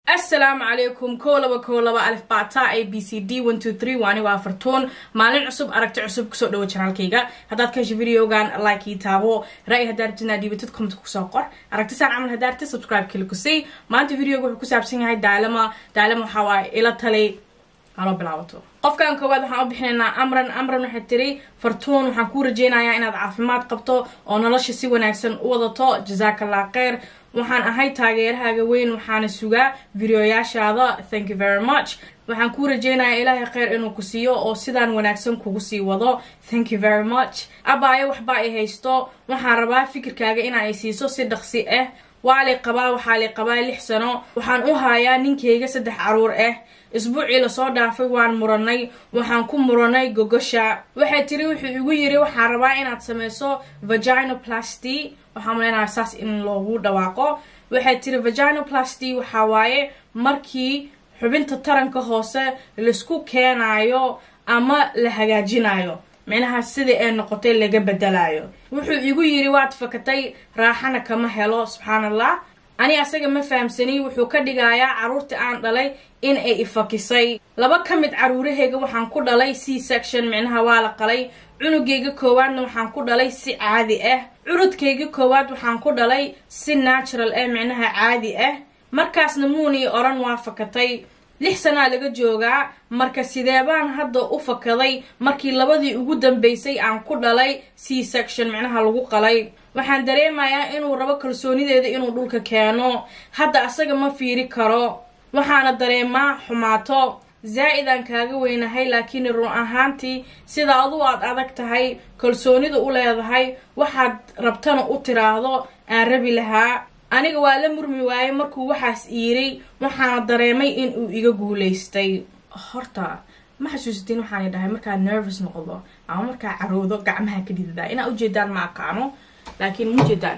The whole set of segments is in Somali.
asalaamu calaykum kow laba kow laba alif bata a b c d one two three waani waa fartuun maalin cusub aragti cusub kusoo dhawo janaalkayga haddaad ka hesho videogan like ii taabo ra-y haddaa rabtid inaad dhiibatid comment kusoo qor aragti saan camal haddaa rabtid subscribe kili kusii maanta videoga wuxuu ku saabsan yahay daalama daalama waxaa waaye ila talay haloo bilaabato qofkan koowaad waxaan u bixinaynaa amran amran waxay tiri fartuun waxaan kuu rajeynayaa inaad caafimaad qabto oo nolosha si wanaagsan u wadato jasaakallah kheyr waxaan ahay taageerahaaga weyn waxaana sugaa videoyaashaada thank you very much waxaan kuu rajeynayaa ilaahay kheyr inuu ku siiyo oo sidaan wanaagsan kugu sii wado thank you very much abaayo waxba ay haysto waxaan rabaa fikirkaaga in ay siiso si dhaqsi ah waa li qabaa waxaa li qabaa lix sano waxaan u hayaa ninkayga saddex caruur ah isbuucii lasoo dhaafay waan muranay waxaan ku muranay gogosha waxay tiri wuxuu igu yiri waxaan rabaa inaad sameyso vaginoplasty waxaa maleynayaa saas in loogu dhawaaqo waxay tiri vaginoplasty waxaa waaye markii xubinta taranka hoose laisku keenayo ama la hagaajinayo micnaha sidai ay noqotay laga bedelayo wuxuu igu yiri waad fakatay raaxana kama helo subxaan allah ani asaga ma fahamsani wuxuu ka dhigayaa caruurtii aan dhalay in ay ifakisay laba ka mid caruurahayga waxaan ku dhalay c section micnaha waa la qalay cunugayga koowaadna waxaan ku dhalay si caadi ah curudkayga koowaad waxaan ku dhalay si natural ah micnaha caadi ah markaasna muunii oran waa fakatay lix sanaa laga joogaa marka sideebaan hadda u fakaday markii labadii ugu dambeysay aan ku dhalay c section micnaha lagu qalay waxaan dareemayaa inuu rabo kalsoonideeda inuu dhulka keeno hadda asaga ma fiiri karo waxaana dareemaa xumaato zaa-idaan kaaga weynahay laakiin run ahaantii sida adu aad adag tahay kalsoonida u leedahay waxaad rabtana u tiraahdo aan rabi lahaa aniga waa la murmi waayey markuu waxaas iiray waxaana dareemay in uu iga guulaystay horta ma xasuusatiin waxaana dhahay markaa nervous noqdo ama markaa caroodo gacmaha ka dhidadaa inaa ujeedaan ma aqaano laakiin mujeedaan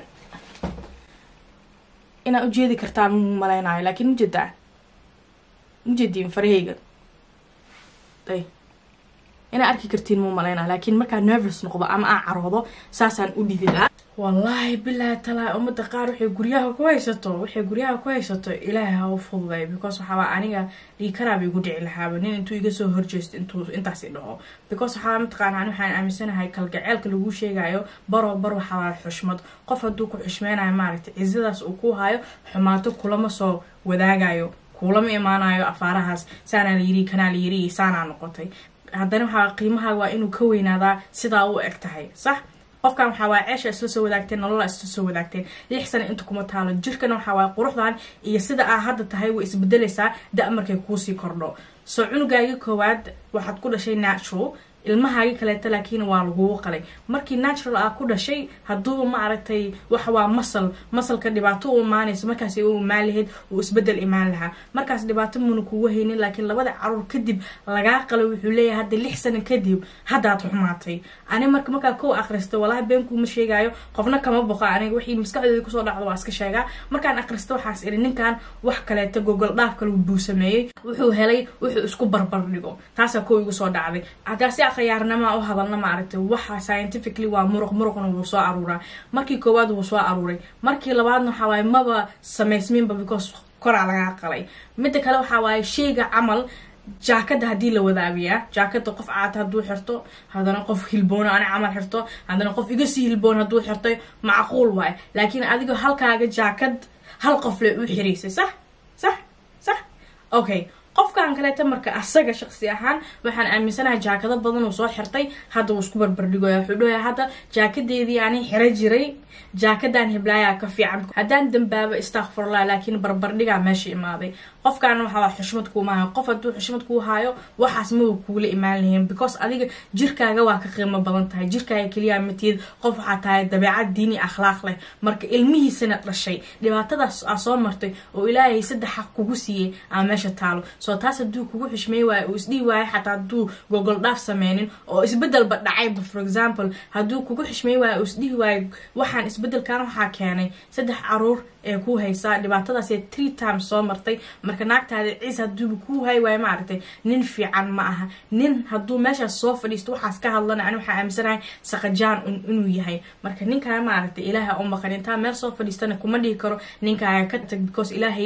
inaa ujeedi kartaan mu maleynayo laakiin mujeedaan mujeediin farahayga ay inaa arki kartiin mu maleynayo laakiin markaa nervous noqdo ama aan caroodo saasaan u dhididaa wallaahi bilaahi talaa ummadda qaar waxay guryaha ku haysato waxay guryaha ku haysato ilaahay ha u fududay because waxaaba aniga dhiikaraaba igu dhici lahaaba nin intuu iga soo horjeesto intuu intaasi dhaco because waxaaba mataqaana ani waxaan aaminsanahay kalgaceelka lagu sheegayo baroo bar waxaabaa xushmad qof hadduu ku xushmeynayo maaragtay cizadaas uu ku hayo xumaato kulama soo wadaagayo kulama imaanayo afaarahaas saanaa la yiri kanaa la yiri saanaa noqotay haddana waxaa qiimaha waa inuu ka weynaadaa sidaa u eg tahay sax qofkan waxaa waaya ceesha isla soo wadaagteen nolola isla soo wadaagteen lix sana inta kuma taalo jirkana waxaa waaya quruxdan iyo sida aa hadda tahay way isbedelaysaa da- markay kuusii kordho soo cunugaagii koowaad waxaad ku dhashay natural ilmahaagii kaleeta laakiin waa lagugu qalay markii natural aa ku dhashay hadduuba ma aragtay waxa waa masal masalka dhibaato u imaanaysa markaas u imaan lahayd uu isbedel imaan lahaa markaas dhibaato muna kugu haynin laakiin labada caruur kadib lagaa qalay wuxuu leeyahay hadda lix sano kadib haddaad xumaatay ani marka markaa kow akhrista walahi beenkuuma sheegaayo qofna kama boqo aniga wixii maskaxdooda kusoo dhacdo waa iska sheegaa markaan akhrista waxaas iri ninkan wax kaleeta gogol dhaaf kale buu sameeyey wuxuu helay wuxuu isku barbar dhigo taasaa kow igu soo dhacday haddaasi khiyaarnama u hadalna ma aragtay waxa scientifically waa muruq muruqna wuu soo aruuraa markii koowaad wuu soo aruuray markii labaadna waxaa waaye maba samaysminba because koraa lagaa qalay midda kale waxaa waaye sheyga camal jaakada haddii la wadaagiyaa jaakada qof caata hadduu xirto haddana qof hilboona ani camal xirto haddana qof iga sii hilboon hadduu xirtay macquul waaye laakiin adiga halkaaga jaakad hal qof le u xiraysay sax sax sax okay qofkan kaleeta marka asaga shaqsi ahaan waxaan aaminsanahay jaakado badan uu soo xirtay hadda uu isku barbardhigoya wuxuu dhahoya hadda jaakadeedii ani xiro jiray jaakadan hiblaayaa ka fiican haddaan dambaabo istakfurlah laakiin barbardhigaa meesha imaaday qofkan waxaa xushmad kuuma hayo qof hadduu xushmad kuu haayo waxaas maba kuula imaan lahayn because adiga jirkaaga waa ka qiimo badan tahay jirkaaga keliyaa matiyad qof waxaa tahay dabeecad diini akhlaaq leh marka ilmihiisana dhashay dhibaatadaas aa soo martay oo ilaahay saddex xaq kugu siiyey aa meesha taalo soo taas hadduu kugu xushmey waayo uu isdhihi waayo xataa hadduu gogol dhaaf sameynin oo isbedelba dhacayba for example hadduu kugu xushmey waayo uu isdhihi waayo waxaan isbedelkan waxaa keenay saddex caruur ee ku haysaa dhibaatadaasee tree times soo martay marka naagtaada ciis haduuba kuu hay waayo maaragtay nin fiican ma aha nin hadduu meeshaas soo fadhiisto waxaas ka hadlana ani waxaa aaminsanahay saqajaan inuu yahay marka ninkaa maaragtay ilaaha u maqan intaa meel soo fadhiistana kuma dhihi karo ninkaaga ka tag because ilaahay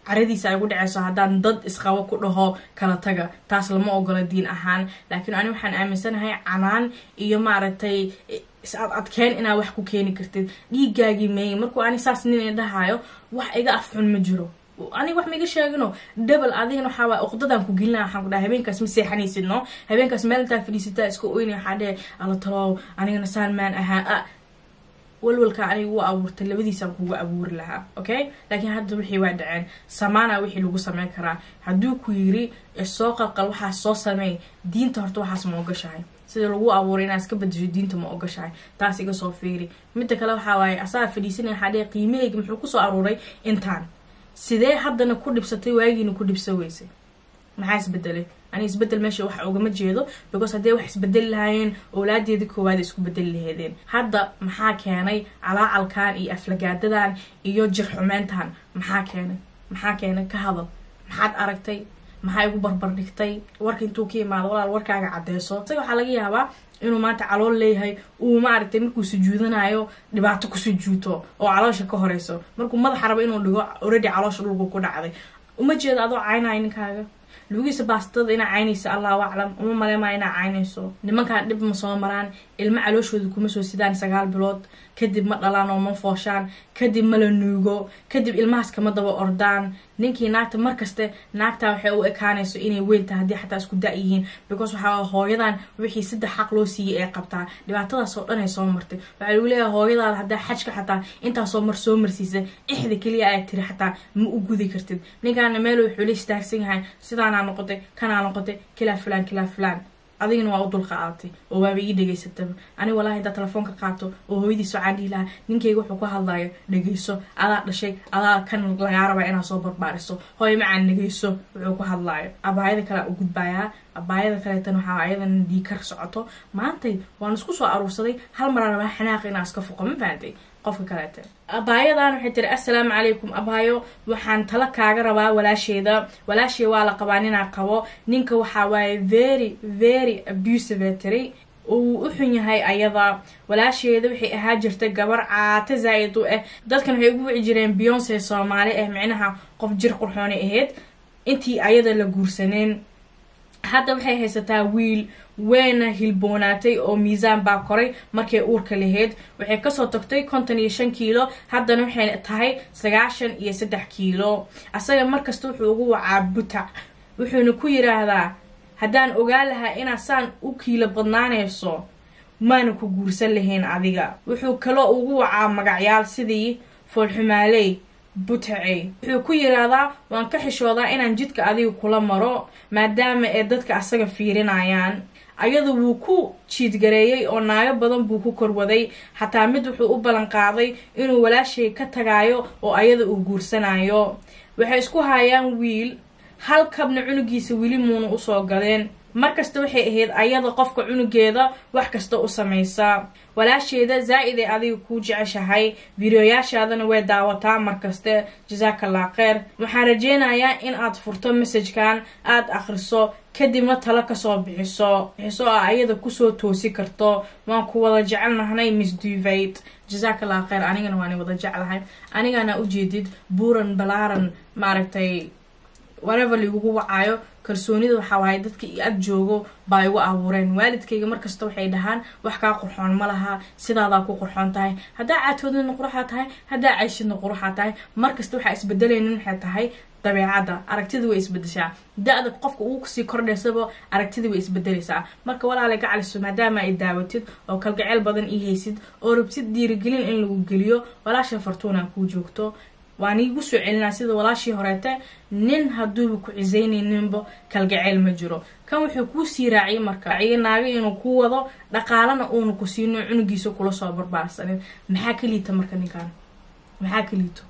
caradiisa ay gu dhaceyso haddaan dad isqabo ku dhaho kala taga taas lama ogola diin ahaan laakiin ani waxaan aaminsanahay canaan iyo maaragtay is ad adkeen inaad wax ku keeni kartid dhiigaagii meeyey markuu ani saas nin idhahayo wax iga afxun ma jiro aniga wax maiga sheegino double adigana waxaa waay uqdadan ku gelina waxaan ku dhahay habeenkaas ma seexanaysid no habeenkaas meel intaa fadhiisataa iska oyna waxaa dhehe alla talow anigana saan maan ahaa walwalka aniga u abuurtay labadiisaan kugu abuuri lahaa okay laakiin hadda wixii waa dhaceen samaana wixii lagu sameyn karaa hadduu ku yiri soo qalqal waxaas soo sameey diinta horta waxaas ma ogashahay sida lagu abuuray inaad iska badasho diinta ma ogashahay taas iga soo fiiri midda kale waxaa waaye asaga fadhiisanaya waxaa dhee qiimahayga muxuu kusoo aruuray intaan sidee haddana ku dhibsatay waagiina ku dhibsa weysay maxaa isbedelay ani isbedel meesha wax ugama jeedo because haddee wax isbedeli lahaayeen owlaadeeda koowaad isku bedeli laheedeen hadda maxaa keenay calaacalkan iyo aflagaadadan iyo jirxumeyntan maxaa keenay maxaa keenay ka hadal maxaad aragtay maxaa igu barbar dhigtay warka intuu ka imaado walaal warkaaga cadeyso isaga waxaa laga yaabaa inuu maanta calool leeyahay uu maaragtay markuu sujuudanayo dhibaato ku sujuuto oo caloosha ka horeyso markuu madaxa rabo inuu dhigo already caloosha dhulku ku dhacday uma jeedo adoo caynayo ninkaaga lugiisa baastada inaa caynaysa allahu aclam uma maleemaa inaa caynayso nimankan dhib ma soo maraan ilmo calooshooda kuma soo sidaan sagaal bilood kadib ma dhalaan oo ma fooshaan kadib ma la nuugo kadib ilmahaas kama daba ordaan ninkii naagta markaste naagtaa waxay u ekaanayso inay weyntaha haddii xataa isku da- yihiin because waxaa hooyadan wixii saddex xaq loo siiyey ee qabtaa dhibaatadaas oo dhan ay soo martay waxaa lagu leeyahay hooyadaada haddaa xajka xataa intaasoo mar soo marsiisa ixda keliya aad tiri xataa ma u gudi kartid ninkaana meel wuxuu la istaagsan yahay sidaanaa noqotay kanaa noqotay kilaa fulaan kilaa fulaan adigana waa u dulqaadatay oo waaba ii dhegaysataba ani walahi haddaa telefoonka qaato oo hooyadiis waxaan dhihi lahaa ninkayga wuxuu ku hadlayo dhegayso adaa dhashay adaa kan lagaa rabaa inaad soo barbaariso hooy macaan dhegayso wuxuu ku hadlaayo abaayada kale u gudbaayaa abaayada kaleetan waxaa ayadan dhiikar socoto maantay waan isku soo aruursaday hal maraan rabaa xanaaq inaa iska foqo ma fahantay qofka kaleete abaayadan waxay tiri assalaamu calaykum abaayo waxaan tala kaaga rabaa walaasheeda walaashey waa la qabaa ninaa qabo ninka waxaa waaye very very abusive tiri uu u xun yahay ayada walaasheeda waxay ahaa jirtay gabar caata zaa-id u ah dadkan waxay ugu wici jireen beyonce soomaali ah micnaha qof jir qurxoonay ahayd intii ayada la guursaneen hadda waxay haysataa wiil weyna hilboonaatay oo miisaan baa koray markay uurka lahayd waxay kasoo tagtay konton iyo shan kiilo haddana waxay tahay sagaashan iyo saddex kiilo asaga markasta wuxuu ugu wacaa butac wuxuuna ku yiraahdaa haddaan ogaa lahaa inaad saan u kiilo badnaanayso maana ku guursan lahayn adiga wuxuu kaloo ugu wacaa magacyaal sidii foolxumaaley butacey wuxuu ku yiraahdaa waan ka xishoodaa inaan jidka adiga kula maro maadaama ee dadka asaga fiirinayaan ayadu wuu ku jiidgareeyey oo naago badan buu ku korwaday xataa mid wuxuu u ballan qaaday inuu walaashay ka tagaayo oo ayada uu guursanayo waxay isku hayaan wiil hal kabna cunugiisa weli muuna usoo gadeen markasta waxay ahayd ayada qofka cunugeeda wax kasta u samaysaa walaasheeda zaa-id ay adiga kuu jeceshahay videoyaashaadana way daawataa markaste jasaakallah kheyr waxaan rajeynayaa in aad furto messajkan aada akhriso kadibna talo kasoo bixiso bixiso oo ayada kusoo toosi karto waan ku wada jecelnahnay miss duvate jasaakallah kheyr anigana waani wada jeclahay anigana ujeedid buuran balaaran maaragtay whatever laigugu wacaayo kalsoonida waxaa waaye dadka i ag joogo baa igu abuureen waalidkayga markasta waxay dhahaan wax kaa qurxoon ma laha sidaadaa ku qurxoon tahay haddaa caatoodnina quruxaa tahay haddaa cayshidna quruxaa tahay markasta waxaa isbedelaynin waxay tahay dabeecadda aragtida way isbedeshaa da-da qofka uu kusii kordhaysaba aragtida way isbedeleysaa marka walaalay ka caliso maadaama ay daawatid oo kalgaceyl badan ii haysid oo rabtid dhiirigelin in lagu geliyo walaasha fartuuna kuu joogto waan iigu soo celinaa sida walaashii horeete nin hadduuba ku cisaynayninba kalgaceyl ma jiro kan wuxuu kuu sii raaciyay marka naaga inuu ku wado dhaqaalana uuna ku siino cunugiisa kula soo barbaarsanin maxaa ka liita marka ninkan maxaa ka liito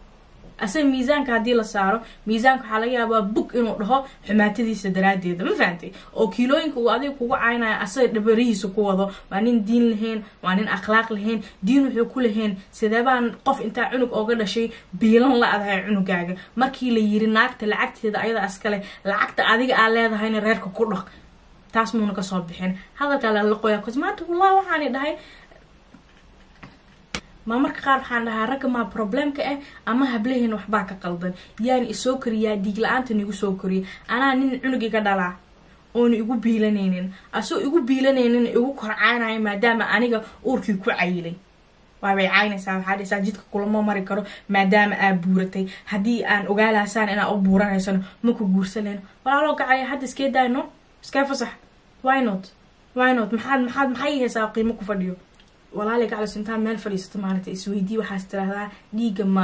asaga miisaanka haddii la saaro miisaanka waxaa laga yaabaa bug inuu dhaho xumaatadiisa daraadeeda ma fahantay oo kiilooyinka uu adiga kugu caynaya asaga dhabarihiisa ku wado waa nin diin lahayn waa nin akhlaaq lahayn diin wuxuu ku lahayn sideebaan qof intaa cunug ooga dhashay biilan la adahay cunugaaga markii la yiri naagta lacagteeda ayada askale lacagta adiga aa leedahayna reerka ku dhaq taas muuna kasoo bixin hadalkaa lala qoyaa cos maanta wallahi waxaani dhahay ma marka qaar waxaan dhahaa ragga maa problemka ah ama hablaheena waxbaa ka qaldan yaani isoo koriyaa dhiig la-aanta nigu soo koriya anaa nin cunug iga dhalaa oona igu biilanaynin asoo igu biilanaynin igu korcaanayo maadaama aniga uurkii ku cayilay waabay caynaysaa waxaa dhisaa jidka kulama mari karo maadaama aa buuratay haddii aan ogaalaasaan inaa u buuranaysano maku guursaleen walaaloo gacaya hadda iskee daayno iskee fasax why not why not maxaad maxaad maxay haysaa qiimo ku fadhiyo walaali gaclis intaan meel fadhiisato maaragtay isweydii waxaas tirahdaa dhiigga ma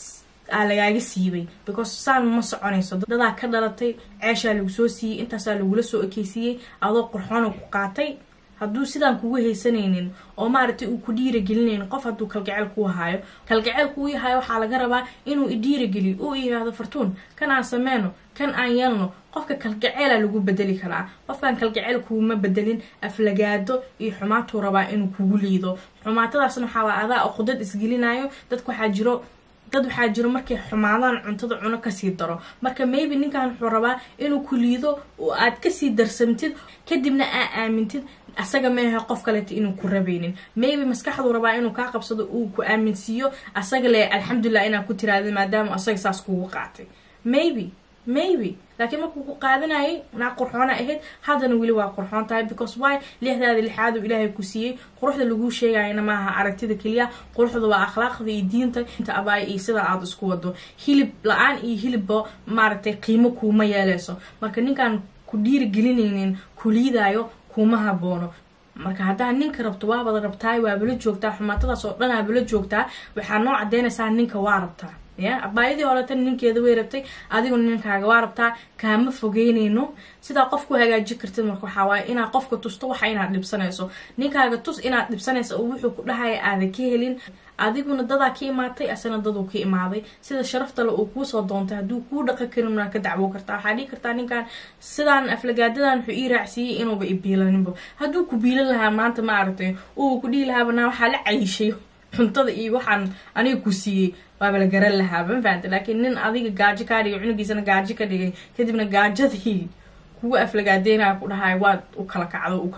aa lagaaga siibay because saan ma soconayso dadaa ka dhalatay ceeshaa lagu soo siiyey intaasaa lagula soo ekeysiiyey adoo qurxoona ku qaatay hadduu sidaan kugu haysanaynin oo maaragtay uu ku dhiiragelinaynin qof hadduu kalgaceel kuu haayo kalgaceel kuu yahayo waxaa laga rabaa inuu idhiirageliyo uu yiraahdo fartuun kan aan sameyno kan aan yeelno qofka kalgaceela lagu bedeli karaa qofkan kalgaceel kuuma bedelin aflagaado iyo xumaatuu rabaa inuu kugu liido xumaatadaasna waxaa waa adaa oo qudad isgelinayo dadka waxaa jiro dad waxaa jiro markay xumaadaan cuntada cuno kasii daro marka maybe ninkan wuxuu rabaa inuu ku liido oo aad kasii darsamtid kadibna aa aamintid asaga meehe qof kaleeta inuu ku rabaynin maybe maskaxduu rabaa inuu kaa qabsado uu ku aaminsiiyo asaga le alxamdulilah inaa ku tiraada maadaama asaga saas kugu qaatay maybe maybe laakiin markuu ku qaadanayay naa qurxoona ahayd haddana weli waa qurxoon tahay because why lixdaada lixaad uu ilaahay ku siiyey quruxda laguu sheegayana maaha aragtida keliya quruxda waa akhlaaqda iyo diinta inta abaay iyo sida aada isku wado hilib la-aan iyo hilibba maaragtay qiimo kuuma yeeleyso marka ninkaan ku dhiirigelinaynin kuliidaayo kuma haboono marka haddaa ninka rabto waabada rabtaay waabala joogtaa xumaatadaas oo dhan aabala joogtaa waxaa noo cadeynaysaa ninka waa rabtaa ya abaayadii horeta ninkeeda way rabtay adiguna ninkaaga waa rabtaa kaama fogeynayno sidaa qof ku hagaaji kartid marka waxaa waaye inaad qofka tusto waxa inaad dhibsanayso ninkaaga tus inaad dhibsanayso oo wuxuu ku dhahaya aadan ka helin adiguna dadaa ka imaatay asana daduu ka imaaday sida sharaftale uu kuusoo doontay hadduu kuu dhaqan karin waa ka dacwo kartaa waxaa dhihi kartaa ninkan sidaan aflagaadadan wuxuu ii raacsiiyey inuuba ibiilaninba hadduu ku biilan lahaa maanta ma aragtay uu ku dhihi lahaaba naa waxaa la cayishay cuntada iyo waxaan aniga ku siiyey waaba la garan lahaa ma fahamta laakiin nin adiga gaajo kaa dhigay cunugiisana gaajo ka dhigay kadibna gaajadii kugu aflagaadeynaya ku dhahay waad u kala kacdo uka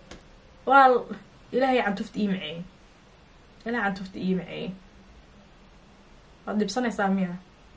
waa ilaahay cantufta ii maceeyey ilahay cantufta ii maceeyey waad dhibsanaysaa miya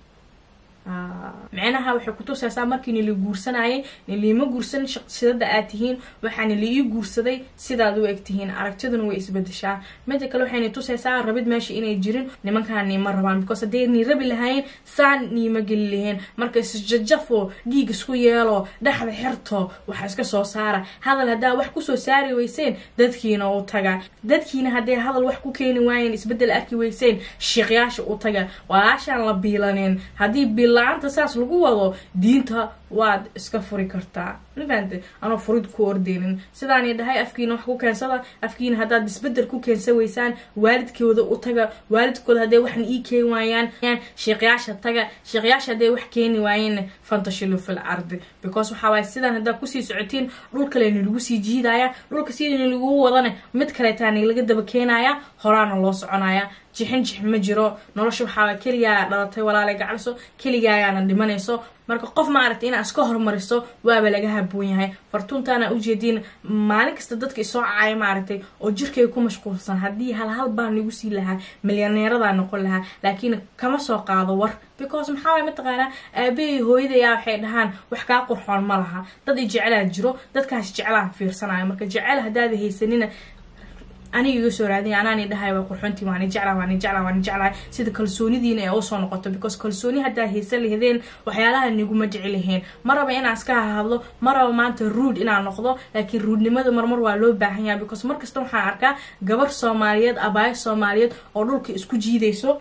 micnaha waxay kutusaysaa markii nila guursanayay niliima guursan shaqsidada aad tihiin waxaa nila ii guursaday sidaad u eg tihiin aragtiduna way isbedeshaa mida kale waxayna tusaysaa rabid meesha inay jirin nimankaan niima rabaan because hadday ni rabi lahayn saan niima geli lahayn marka isjajafo dhiig isku yeelo dhexda xirto waxa iska soo saara hadal haddaa wax kusoo saari weyseen dadkiina u taga dadkiina hadday hadal wax ku keeni waayeen isbedel arki weyseen shiiqyaasha u taga walaashaan la biilanin haddii la-aanta saas lagu wado diinta waad iska furi kartaa mafahante anoo furid ku ordeynin sidaani dhahay afkiina wax ku keensada afkiina haddaad isbedel ku keensan weysaan waalidkooda u taga waalidkooda hadday waxna ii keeni waayaan sheekyaasha taga sheekyaasha hadday wax keeni waayeen fantashilu fil ardi because waxaa waay sidaan haddaad kusii socotiin dhul kaleni lagu sii jiidaya dhulka sidani lagu wadana mid kaleetaani laga daba keenaya horaana loo soconaya jixin jix ma jiro nolosha waxaaba keligaa dhalatay walaalay gacliso keligaayaana dhimanayso marka qof maaragtay inaa iska hormariso waaba laga haboon yahay fartuuntaana ujeediin maalin kasta dadka isoo cacaya maaragtay oo jirkay ku mashquulsan haddii hal hal baan lagu sii lahaa milyaneeradaa noqon lahaa laakiin kama soo qaado war because maxaa waay mataqaanaa aabahey hooyadayaa waxay dhahaan wax kaa qurxoon ma laha dad i jeclaa jiro dadkaas jeclaan fiirsanayo marka jecel haddaada haysanina aniga iga soo raadiya anaani dhahay waa qurxoontii waani jeclaa waani jeclaa waani jeclaa sida kalsoonidiina ee usoo noqoto because kalsooni haddaa haysan lahdeen waxyaalaha niguma jeci lahayn ma raba inaan iska hahadlo ma raba maanta ruud inaan noqdo laakiin ruudnimada marmar waa loo baahan yahay because mar kasta waxaan arkaa gabar soomaaliyeed abaayo soomaaliyeed oo dhulka isku jiidayso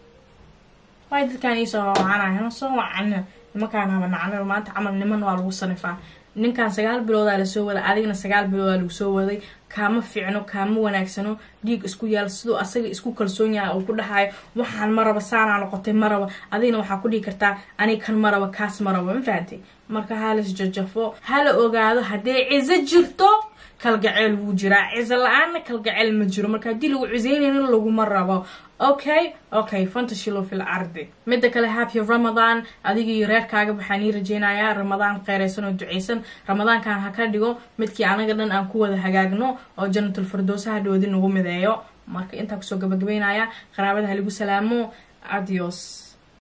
waay dadkaan iisoo wacanaya soo wacana nimankaan haba nacnay maanta camal niman waa lagu sanifaa ninkan sagaal biloodaa lasoo waday adigna sagaal biloodaa lagu soo waday kaama fiicno kaama wanaagsano dhiig isku yaal siduu asaga isku kalsoon yahay uu ku dhahayo waxaan maraba saanaa noqotay maraba adigna waxaa ku dhihi kartaa anig kan maraba kaas maraba ma fahamtay marka halis jajafo hala ogaado hadday ciso jirto kalgaceel wuu jiraa ciso la-aanna kalgaceel ma jiro marka haddii lagu ciseynaynin laguma rabo okay okay fantashilow fil ardi midda kale happy ramadan adigii reerkaaga waxaan ii rajeynayaa ramadaan kheyraysan oo duceysan ramadaankan ha ka dhigo midkii anaga dhan aan ku wada hagaagno oo janatul firdowsaha dhoodi nagu mideeyo marka intaa kusoo gabagabeynaya qaraabada ha lagu salaamo adios